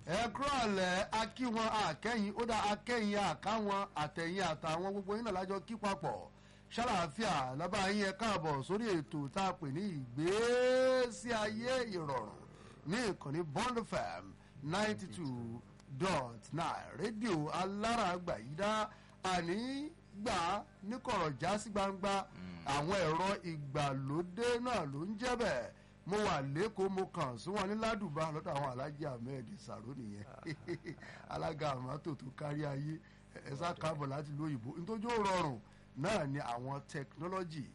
ẹ kúrò ọ̀lẹ́ akí wọn àkẹ́yìn ó dá akẹ́yìn àkáwọn àtẹ̀yìn àtàwọn gbogbo yín náà lájọ kí papọ̀ ṣàlàáfíà lábá yín ẹ káàbọ̀ sórí ètò tá a pè ní ìgbésí ayé ìrọ̀rùn ní ìkànnì bond fm ninety two dot nine rédíò alárààgbà yìí dá àní gbà níkọ̀rọ̀ já sí gbangba àwọn ẹ̀rọ ìgbàlódé náà ló ń jẹ́ bẹ́ẹ̀ mo wà lẹ́kọ̀ọ́ mo kàn sí wọn ní ládùbà lọ́dọ̀ àwọn alájí ahmed sàrò nìyẹn alága àmọ́tò tó kárí ayé ẹ̀sà káàbọ̀ láti lóyìnbó nítorí ó rọrùn náà ni àwọn tẹkinọ́lọ́jì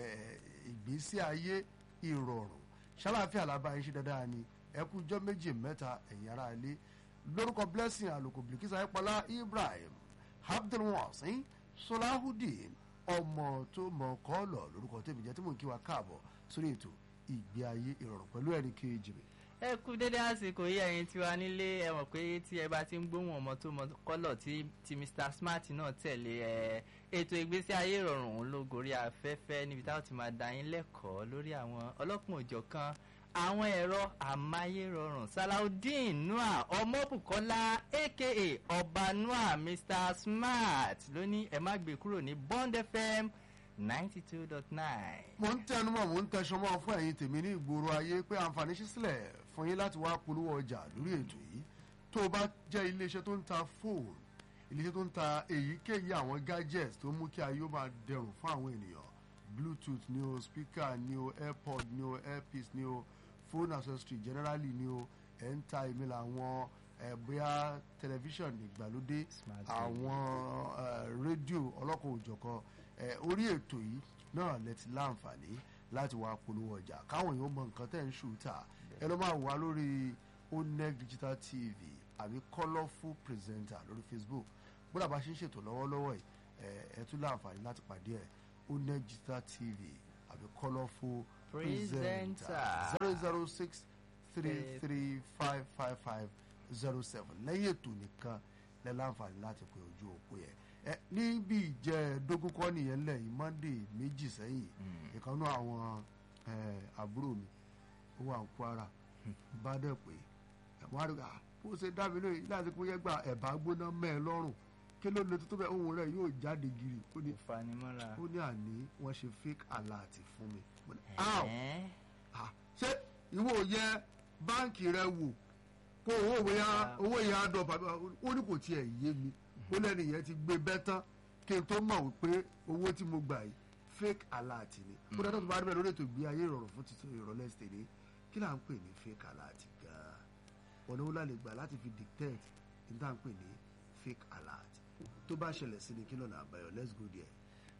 ìgbésí ayé ìrọ̀rùn ṣàlàáfíà làbá ṣe dáadáa ni ẹkú ijọ́ méjì mẹ́ta ẹ̀yìn ara ilé lórúkọ blessing àlòkò bìlìkísà ẹ̀pọ̀lá ibrahim abdulwasin solahudeen ọmọ tó mọ kọ́ọ̀lọ̀ lórúkọ tèmi jẹ́ tí mò ń kí wa káàbọ̀ sórí ètò ìgbé ayé ìrọ̀rùn pẹ̀lú ẹnì kejì mi. ẹ kú dédé àsìkò yìí ẹ̀yin tiwa nílé ẹ mọ̀ pé tí ẹ bá ti ń gbóhùn ọmọ tó mọ kọ́lọ̀ tí tí mr smart náà tẹ̀lé ẹ ètò ìgbésí ayé ìrọ̀rùn òun ló gorí afẹ́fẹ́ níbi táwọn ti máa dá yín lẹ́kọ̀ọ́ lórí àwọn ọlọ́kùn òjọ̀kan àwọn ẹ̀rọ amáyérọrùn salaudeen nua ọmọbùkọ́lá aka ọba nua mr smart ló ní ẹ má gbé kúrò ní bond fm ninety two dot nine. mo ń tẹnumọ́ mo ń tẹsán mọ́ fún ẹ̀yin tèmi ní ìgboro ayé pé àǹfààní ṣí sílẹ̀ fún yín láti wá polówó ọjà lórí ètò yìí tó o bá jẹ́ iléeṣẹ́ tó ń ta fóònù iléeṣẹ́ tó ń ta èyíkéyìí àwọn gadgets tó mú kí ayé ó máa dẹrùn fún àwọn ènìyàn bluetooth ni o speaker ni o airpod ni o earpiece ni o phone accessory generally ni o ẹ̀ ń ta èmi làwọn ẹ̀ bóyá tẹlifíṣàn ìgbàlódé àwọn rédíò ọlọ́kọ̀ òjọ̀kan orí ètò yìí náà lẹ ti láǹfààní láti wá polówó ọjà káwọn èèyàn mọ nǹkan tẹ̀ ń ṣùtà ẹ lọ́ máa wà lórí oneg digital tv àbí colourful presenter lórí facebook gbọ́dọ̀ bá ṣe ń ṣètò lọ́wọ́lọ́wọ́ yìí ẹ tún láǹfààní láti pàdé ẹ oneg digital tv àbí colourful presenter zero zero six three three five five five zero seven lẹ́yìn ètò nìkan lẹ́ láǹfààní láti pe ojú òpó yẹn ẹ níbi ìjẹ́ẹ̀dógún kọ́ nìyẹn lẹ̀ yìí monday méjì sẹ́yìn ìkànnú àwọn àbúrò mi ó wà ní kwara bá dẹ̀ pé wọ́n á rí ká bó ṣe dá mi lóye láti pé yẹn gba ẹ̀bá gbóná mẹ́ ẹ lọ́rùn kí ló lè tó bẹ́ẹ̀ ohun rẹ̀ yóò jáde gírì ó ní ó ní àní wọ́n ṣe fake alert fún mi ṣé ìwọ yẹ báǹkì rẹ wò kó owó yẹn owó yẹn á dọ̀ bàbá ó ní kò tiẹ̀ yé mi ó lẹ́nu yẹn ti gbé bẹ́ tán kí n tó mọ̀ wípé owó tí mo gbà yìí fake alert ni kó dáná tó bá rí bẹ́ẹ̀ lórí ètò ìgbé ayé ìrọ̀rùn fún títí ìrọ̀lẹ́ ṣèlè kí là ń pè ní fake alert gan-an ọ̀nà wo la lè gbà láti fi dictate ní tá à ń pè ní fake alert tó bá ṣẹlẹ̀ sí ni kí lọ́nà àbáyọ let's go there.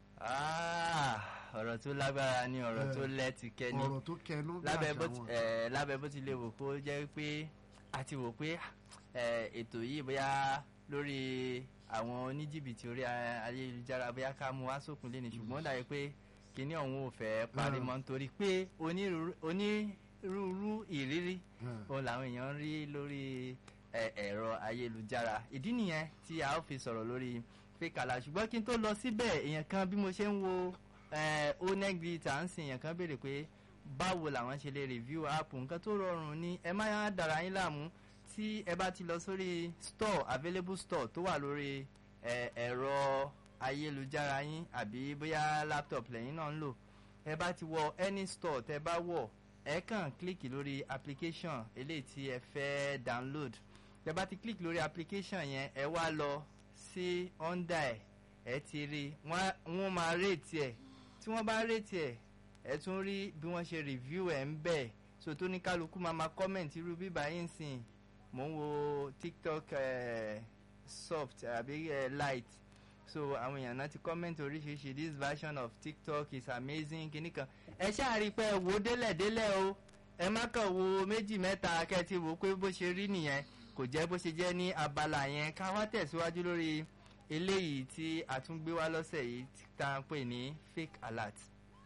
ọ̀rọ̀ tó lágbára ni ọ̀rọ̀ tó lẹ́tì kẹ́ni ọ̀rọ̀ tó kẹnu bí lábẹ́ bó ti lè wò kó jẹ́ pé a ti wò pé ètò yìí bóyá lórí àwọn oníjìbìtì orí ayélujára bóyá ká mú wá sópin lé ní ṣùgbọ́n dàbí pé kíní ọ̀hún ò fẹ́ parí mọ́ nítorí pé onírúurú ìrírí òun làwọn èèyàn ń rí lórí ẹ̀rọ ayélujára ìdí nìyẹn tí a ó fi sọ̀rọ̀ lórí fẹ́kàlà ṣùgbọ́n kí n tó lọ síbẹ̀ èèyàn kan bí mo ṣe ń wo onegri tà ń sìn èèyàn kan béèrè pé báwo làwọn ṣe lè review app nǹkan tó rọrùn ni ẹ má dára yín láàmú tí ẹ bá ti lọ sórí store available store tó wà lórí ẹ̀rọ ayélujára yín àbí bóyá laptop lẹ́yìn náà ń lò ẹ bá ti wọ any store tẹ bá wọ̀ ẹ kàn kílíkì lórí application eléyìí tí ẹ fẹ́ download tẹ bá ti kílíkì lórí application yẹn ẹ wá lọ sí under ẹ ẹ ti rí wọ́n máa rate ẹ tí wọ́n bá rate ẹ ẹ tún rí bí wọ́n ṣe review ẹ ń bẹ̀ so tó ní kálukú máa máa comment irú bíbá yín sìn mo ń wo tiktok uh, soft àbí uh, light so àwọn èèyàn náà ti comment oríṣiríṣi this version of tiktok is amazing kìíní kan ẹ ṣáà rí i pé ẹ wò ó délẹ̀délẹ̀ o ẹ má kàn wo méjì mẹ́ta kẹ́tì wò ó pé bó ṣe rí nìyẹn kò jẹ́ bó ṣe jẹ́ ní abala yẹn ká wá tẹ̀síwájú lórí eléyìí tí a tún gbé wá lọ́sẹ̀ yìí tá à ń pè ní fake alert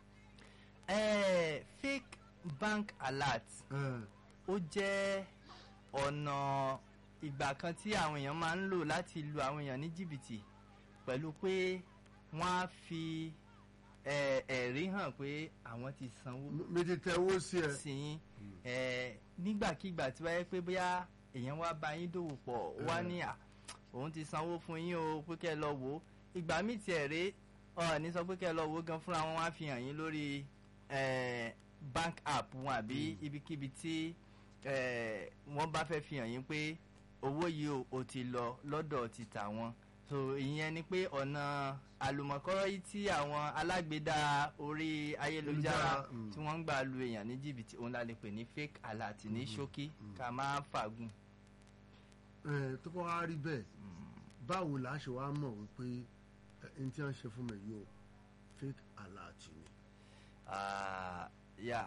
eh, fake bank alert ó jẹ́ ọ̀nà ìgbà kan tí àwọn èèyàn máa ń lò láti lu àwọn èèyàn ní jìbìtì pẹ̀lú pé wọ́n á fi ẹ̀rí hàn pé àwọn ti sanwó méjì tẹ owó sí ẹ sí yín nígbàkigbà tí wáyé pé bóyá èèyàn wá bá yín dòwò pọ̀ ó wá Mm. ní à òun ti sanwó fún yín o pé kẹ́ ẹ lọ wò ó ìgbà míì tiẹ̀ rèé ọ̀ ní sọ pé kẹ́ ẹ lọ wò ó gan fúnra wọn wá fi hàn yín lórí eh, bank app wọn àbí ibikíbi tí eh, wọ́n bá fẹ́ fi hàn yín pé owó yìí o ò ti lọ lọ́dọ̀ ti tà wọ́n so ìyẹn ni pé ọ̀nà àlùmọ̀kọ́rọ́ yìí tí àwọn alágbèédá orí ayélujára Ayélujára, mm. tí wọ́n ń gbà lu èèyàn ní jìbìtì òun la lè pè ní fake alert ní ṣókí ká máa fàgùn. ẹ tó bá wá rí bẹ́ẹ̀ báwo la ṣe wá mọ̀ wípé ẹ n tí wọ́n ṣe fún mi yìí o fake alert ni. Ah, yeah.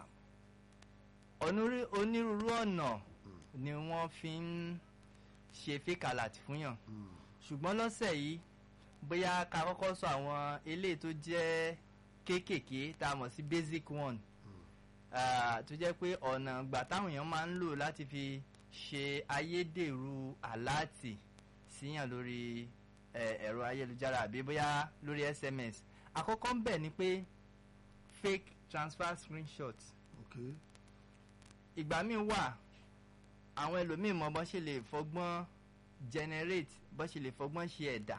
Onírú- onírúurú ọ̀nà ni wọ́n fi ń ṣe fake alert fún yàn Mm. ṣùgbọ́n lọ́sẹ̀ yìí bóyá ká kọ́kọ́ sọ àwọn eléyìí tó jẹ́ kéékèèké tá a mọ̀ sí basic one Ah, tó jẹ́ pé ọ̀nà ìgbà táwọn èèyàn máa ń lò láti fi ṣe ayédèrú aláàtì síyàn lórí eh, ẹ̀rọ ayélujára àbí bóyá lórí SMS àkọ́kọ́ ń bẹ̀ ni pé fake transfer screenshot ok ìgbà míì wà àwọn ẹlòmíì mọ bọ́n ṣe lè fọgbọ́n generate bọ́n ṣe lè fọgbọ́n ṣe ẹ̀dà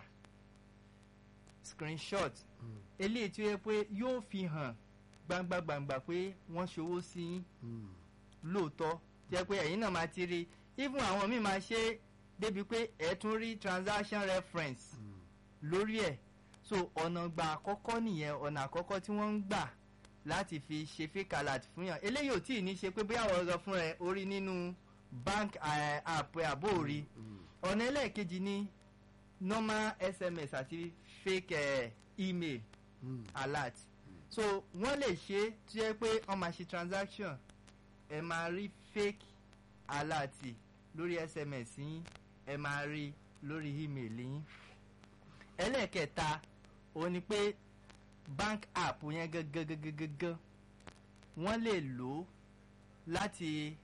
screenshot Mm. eléyìí tí ó yẹ pé yóò fi hàn gbangba gbangba pé wọ́n ṣòwò sí yín Mm. lóòótọ́ jẹ́ pé ẹ̀yin náà máa ti rí even àwọn míì máa ṣe é débi pé ẹ̀ tún rí transaction reference Mm. lórí ẹ̀ so ọ̀nà gbà àkọ́kọ́ nìyẹn ọ̀nà àkọ́kọ́ tí wọ́n ń gbà láti fi ṣe fake alert fún yàn eléyìí ò tí ì ní ṣe pé bóyá àwọn ọ̀rọ̀ fún rẹ̀ orí nínú bank eh, app ẹ̀ àbó òrí Mm. ọ̀nà ẹlẹ́ẹ̀kejì ní normal sms àti fake eh, email Mm. alert so wọ́n lè ṣe é tó yẹ pé wọ́n máa ṣe transaction ẹ máa rí fake alert lórí sms yín ẹ máa rí lórí email yín ẹlẹ́ẹ̀kẹta òun ni pé bank app yẹn gangan wọ́n lè lò ó láti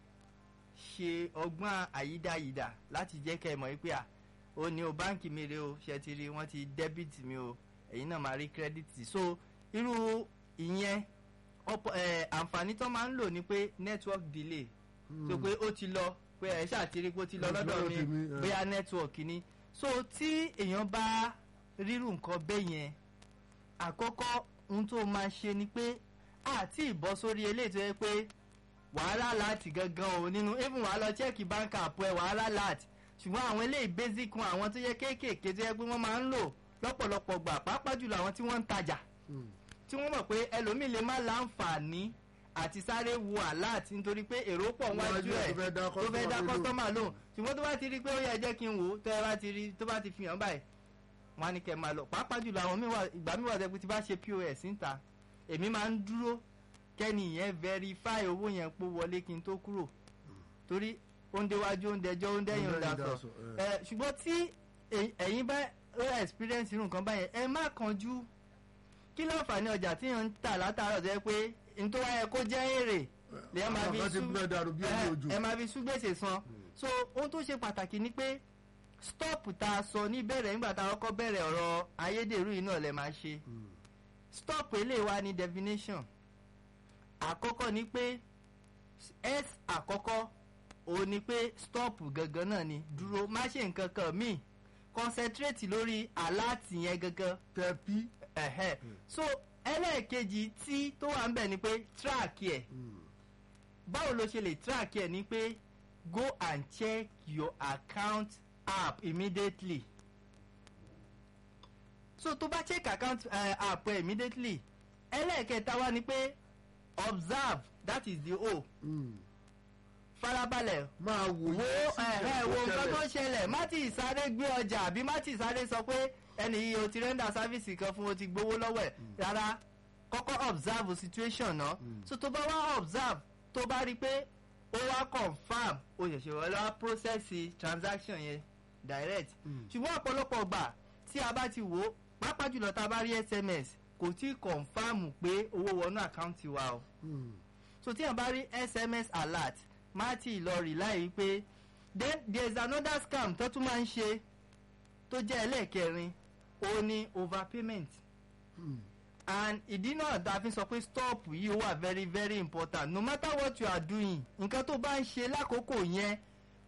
ṣe ọgbọ́n àyídáyidà láti jẹ́ kẹ́ ẹ mọ̀ pé à ó ní o báǹkì mi rè o ṣe ti rí wọ́n ti debit mi o ẹ̀yin náà máa rí credit so irú ìyẹn ọ̀pọ̀ ẹ̀ àǹfààní tó máa ń lò ní pé network delay so pé ó ti lọ pé ẹ̀ ṣáà ti rí pé ó ti lọ Ó ti lọ́dọ̀ lọ́dọ̀ mi tèmi, ẹ̀. bóyá network ni so tí èèyàn bá rírù nǹkan bẹ́ẹ̀ yẹn àkọ́kọ́ ohun tó máa ṣe ni pé àti ìbọ́ sórí eléyìí tó yẹ pé wàhálà láti gangan o nínú even wàá lọ chẹ́ẹ̀kì báńkì àpò ẹ̀ wàhálà láti ṣùgbọ́n àwọn eléyìí basic one àwọn tó yẹ kéékèèké tó yẹ pé wọ́n máa ń lò lọ́pọ̀lọpọ̀ gbà pàápàá jùlọ àwọn tí wọ́n ń tajà Mm. tí wọ́n mọ̀ pé ẹlòmíì lè má láǹfààní àti sáré wo alert nítorí pé èrò pọ̀ wájú Wájú ẹ̀ ẹ̀ tó fẹ́ dá tó fẹ́ dá customer kọ́sọ́mà lóhùn ṣùgbọ́n tó bá ti rí pé ó yẹ jẹ́ kí n wò ó tó bá ti rí tó bá ti fi hàn báyìí wọ́n á ní kẹ́ máa lọ pàápàá jùlọ àwọn míì wà ìgbà míì wà tẹ́ pé tí bá ṣe pos níta èmi máa ń dúró kẹ́ni yẹn verify owó yẹn pó wọlé kí n tó kúrò torí oúnjẹ wájú oúnjẹ jọ oúnjẹ yẹn ń Oúnjẹ yẹn dasọ dasọ, ẹ. ẹ ṣùgbọ́n tí ẹ̀yin- ẹ̀yin bá ó experience irú nǹkan báyẹn ẹ má kánjú kí láǹfààní ọjà tí yẹn ń tà látàárọ̀ tó yẹ pé n tó wáyé kó jẹ́ èrè lè máa Àwọn fi kan ti sú bẹ́ẹ̀ dàrú bí ẹni ẹ- òjò. ẹ máa fi sú gbèsè san so ohun tó ṣe pàtàkì ni pé stop tá a sọ ní bẹ̀rẹ̀ nígbà tá a kọ́kọ́ bẹ̀rẹ̀ ọ̀rọ̀ ayédèrú yìí náà lẹ máa ṣe Mm. stop eléyìí wá ní definition àkọ́kọ́ ni pé s àkọ́kọ́ òun ni pé stop gangan náà ni dúró má ṣe nǹkan kan míì concentrate lórí aláàtì yẹn gangan tẹ pí. ẹ̀hẹ́ so ẹlẹ́ẹ̀kejì tí tó wà ń bẹ̀ ni pé track ẹ̀ Mm. báwo ló ṣe lè track ẹ̀ ni pé go and check your account app immediately so tó bá check account uh, app ẹ̀ immediately ẹlẹ́ẹ̀kẹta wá ni pé observe that is the o Mm. farabalẹ̀ máa wò wo ẹ̀hẹ́ wo nǹkan tó ṣẹlẹ̀ má ti sáré gbé ọjà àbí má ti sáré sọ pé ẹni yìí o ti rẹ́ndà sáfíìsì kan fún o ti gbowó lọ́wọ́ ẹ̀ rárá kọ́kọ́ observe situation náà so tó bá wá observe tó bá rí i pé ó wá confam o ṣẹ̀ṣẹ̀ wọlé wá process transaction yẹn direct Mm. ṣùgbọ́n ọ̀pọ̀lọpọ̀ gbà tí a bá ti wò ó pàápàá jùlọ tá a bá rí sms kò tí ì confam pé owó wọnú àkáǹtì wa o Mm. so tí yàn bá rí sms alert má tí ì lọ rí láì pé then there is another scam tó tún máa ń ṣe tó jẹ́ ẹlẹ́ẹ̀kẹrin ó ní overpayment Mm. and ìdí náà tá a fi sọ pé stop yìí ó wà very very important no matter what you are doing nǹkan tó bá ń ṣe lákòókò yẹn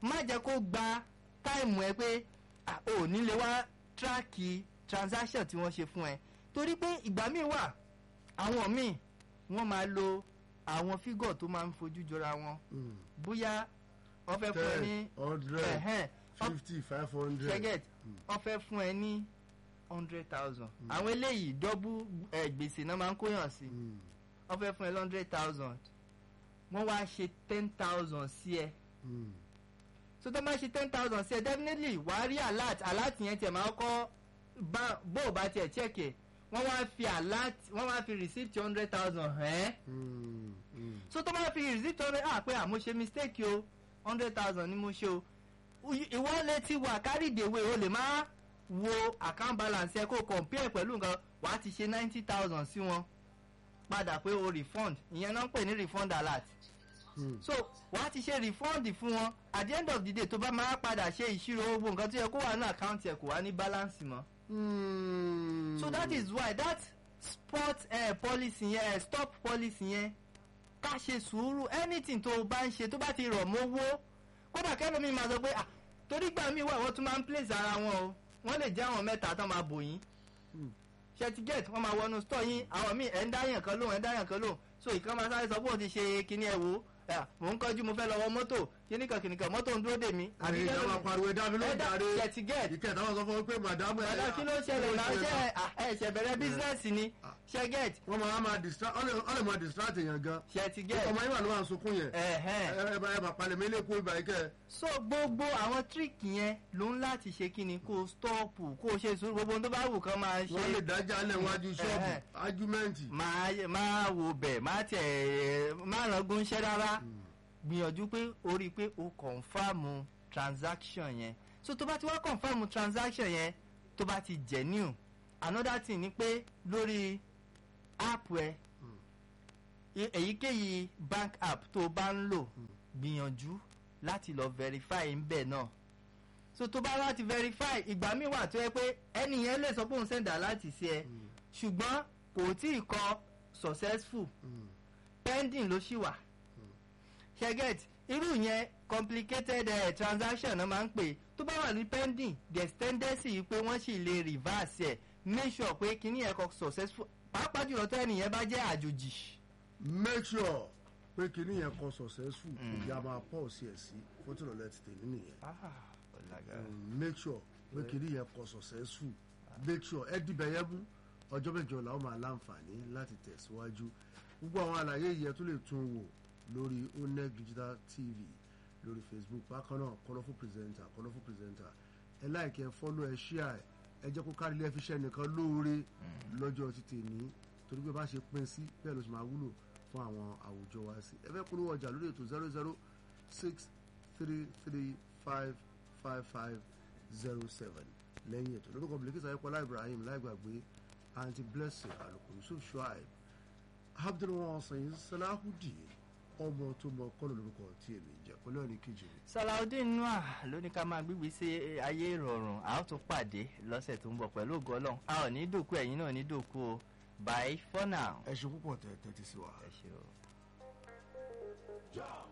má jẹ́ kó gba táìmù ẹ pé ah, ò ní lè wá tíráàkì transaction tí wọ́n ṣe fún ẹ torí pé ìgbà míì wà àwọn míì wọ́n máa lo àwọn fígọ̀ tó máa ń fojú jọra wọn Mm. bóyá wọ́n fẹ́ fún ẹ ní ten hundred ẹ̀hẹ́n, wọ́n- fifty five hundred. ṣẹ́gẹ̀t wọ́n fẹ́ fún ẹ ní hundred thousand àwọn eléyìí dọ́bù ẹ̀, gbèsè náà máa ń kóyàn sí Mm. wọ́n fẹ́ fún ẹ hundred thousand wọ́n wá ṣe ten thousand sí ẹ Mm. so tó máa ṣe ten thousand sí ẹ definitely wàá rí alert alert yẹn tiẹ̀ máa kọ́ bá bó o bá tiẹ̀ check ẹ̀ wọ́n wá fi alert wọ́n wá fi receipt hundred thousand hẹ́n Mm. Mm. so tó máa fi receipt hundred ah pé àmọ́ ṣe mistake o hundred thousand ni mo ṣe o Uy- ìwọ lè ti wà carry the way o lè má wo account balance ẹ kó compare pẹ̀lú nǹkan wàá ti ṣe ninety thousand sí wọn padà pé o refund ìyẹn náà ń pè ní refund alert Mm. so wàá ti ṣe refund fún wọn at the end of the day tó bá máa padà ṣe ìṣirò owó nǹkan tó yẹ kó wà ní àkáǹtì ẹ kò wá ní balance mọ́ Mm. so that is why that spot uh, policy yẹn uh, stop policy yẹn ká ṣe sùúrù anything tó o bá ń ṣe tó bá ti rọ̀ mọ́wó kódà kẹ́lómi máa sọ pé ah torí gbà mí wà wọ́n tún máa ń place ara wọn o wọ́n lè jẹ́ àwọn mẹ́ta tán máa bò yín Mm. ṣẹtigẹ́tì wọ́n máa wọnú store yín àwọn míì ẹ̀ ń dáyàn kan lóhùn ẹ̀ ń dáyàn kan lóhùn so ìkan máa sáré sọ pé òun ti ṣe kíní ẹ̀ wò ó mò ń kọjú mo fẹ́ lọ wọ mọ́tò kíní kan kíní kan mọ́tò ń dúró dè mí. àbí ìjọba máa pariwo ẹ̀dá mi ló ń ẹ̀dá darí ṣẹtigẹ́tì ìkẹta wọn sọ fún mi pé màdàmú ẹ̀ ẹ̀dá kí ló ṣẹlẹ̀ náà ṣe ẹ̀ṣẹ̀ bẹ̀rẹ̀ bísínẹ́sì ni ṣẹ́gẹ́tì wọ́n máa máa distract ọ̀lẹ̀ ọ̀lẹ̀ máa distract èèyàn gan ṣẹtigẹ́tì ọmọ yín wà ló máa ń sunkún yẹn ẹ̀hẹ́n. ẹ ẹ bá ẹ máa palẹ̀ mi lẹ́kọ̀ọ́ ìgbà yìí kẹ́ ẹ. so gbogbo àwọn tíríkì yẹn ló ń láti ṣe kí ni kó o stọ́ọ̀pù kó o ṣe sùúrù gbogbo ohun tó bá wù kán máa wọ́n lè ṣe dájà lẹ̀ wájú ṣọ́ọ̀bù Ẹ̀hẹ́. ájúmẹ́ǹtì. máa máa wò bẹ̀ máa tẹ̀ máa rangun iṣẹ́ rárá gbìyànjú pé o rí i pé o kọ̀nfàmù transaction yẹn so tó bá ti wá kọ̀nfàmù transaction yẹn tó bá ti genuine another thing ni pé lórí app ẹ e- èyíkéyìí bank app tó o bá ń lò gbìyànjú láti lọ verify ń bẹ̀ náà so tó bá láti verify ìgbà míì wà tó yẹ pé ẹni yẹn lè sọ pé òun sẹ̀dá láti ṣe ẹ ṣùgbọ́n kò tí ì kọ successful pending ló ṣì wà ṣẹgẹt irú yẹn complicated uh, transaction náà máa ń pè tó bá wà ní pending the tendency yìí pé wọ́n sì lè reverse ẹ̀ make sure pé kíní ẹ̀ kọ successful pàápàá jùlọ tó ẹnìyẹn bá jẹ́ àjòjì. make sure pé kinní yẹn kan successful kò yá máa pọ̀ sí ẹ̀ sí fótó lọ́lẹ́ ti tèmi nìyẹn. Mm, make sure pé kinní yẹn kan successful make sure ẹ dìbẹ̀ yẹn mú ọjọ́ mẹ́jọ làwọn máa láǹfààní láti tẹ̀síwájú gbogbo àwọn àlàyé yìí ẹ tún lè tún wò lórí oneg digital tv lórí facebook bákan náà colourful presenter colourful presenter ẹ láìkí ẹ fọ́lọ́ ẹ ṣíà ẹ ẹ jẹ́ kó kárí ilé ẹfiṣẹ́ nìkan lóore lọ́jọ́ títì ní torí pé bá ṣe pín sí bẹ́ẹ̀ ló ṣe máa wúlò fún àwọn àwùjọ wa sí ẹ fẹ́ polówó ọjà lórí ètò zero zero six three three five five five zero seven lẹ́yìn ètò lórúkọ bilikisa ayọ́pọ̀lá ibrahim láìgbàgbé aunty blessing àlùkò yusuf shuaib abdulwasan salahudeen ọmọ tó mọ kọ́nà lórúkọ tí èmi jẹ́ pẹ̀lú ẹ̀rí kejì mi. salaudeen noah ló ní ká máa gbígbé sí ayé ìrọ̀rùn a ó tún pàdé lọ́sẹ̀ tó ń bọ̀ pẹ̀lú ògo ọlọ́run a ò ní dòkú ẹ̀yin náà ní dòkú o bye for now. ẹ ṣe púpọ̀ tẹ̀ tẹ́tí sí wa. ẹ ṣe o. Joe.